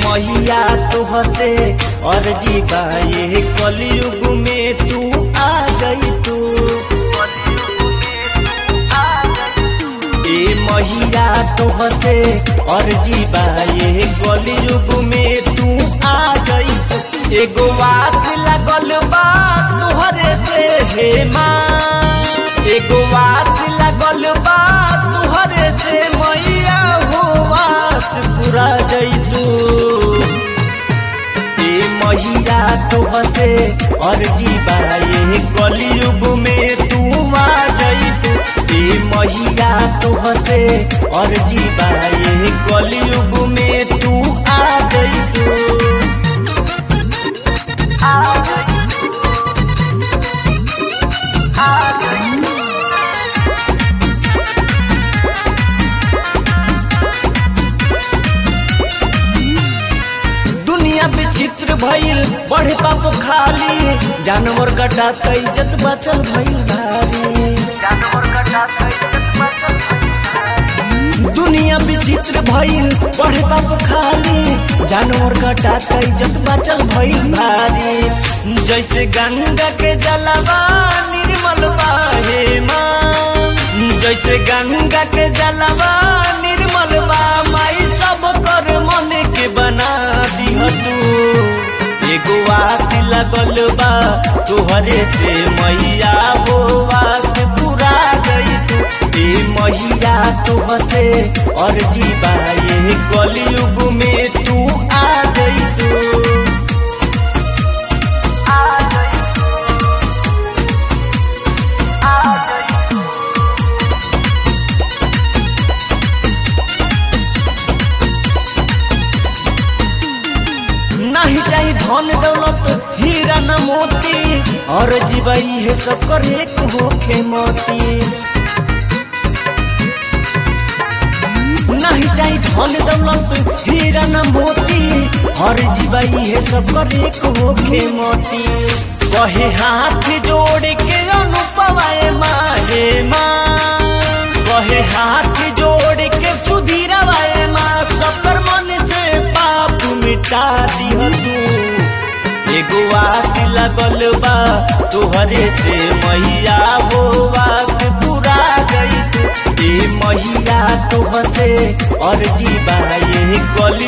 मैया तो हसे और जीवा ये कलयुग में तू आ गई तू ए मैया तो हसे और जीवा ये कलयुग में तू आ गई तू एगो वास लगल बा तुहरे से हे माँ एगो वास लगल बा तुहरे से मैया हो वास पूरा जैतू ए मैया तो हसे और जीवा ये कलयुग में तू आ जैतू ए मैया तो हसे और जीवा ये कलयुग में तू आ जैतू दुनिया विचित्र भइल बढ़े पाप खाली जानवर कटात इज्जत बचल भइल भारी दुनिया विचित्र भइल बढ़े पाप खाली जानवर कटात इज्जत बचल भइल भारी जैसे गंगा के जलवा निर्मल बाहे माँ जैसे गंगा के जलवा निर्मल बा माई सब कर मन के बना दिह तू एगो आस लगल बा तोहरे से मैया वो आस पूरा गई तू ए मैया तो हसे और जीवा ये कलयुग में तू आ गई तू नहीं चाहिए धन दौलत हीरा न मोती और जीवाई है सब करे होखे मोती नहीं चाहिए धन दौलत हीरा न मोती और जीवाई है सब करे होखे मोती कहे हाथ जोड़ के अनुपवाए माहे माँ कहे हाथ जोड़ के सुधीरवाए माँ सकर मन से पाप मिटा दिह तू एगो आस लगल बा तोहरे से मैया वो आस पूरा गई तू ए मैया तो हसे और जीवा ये कल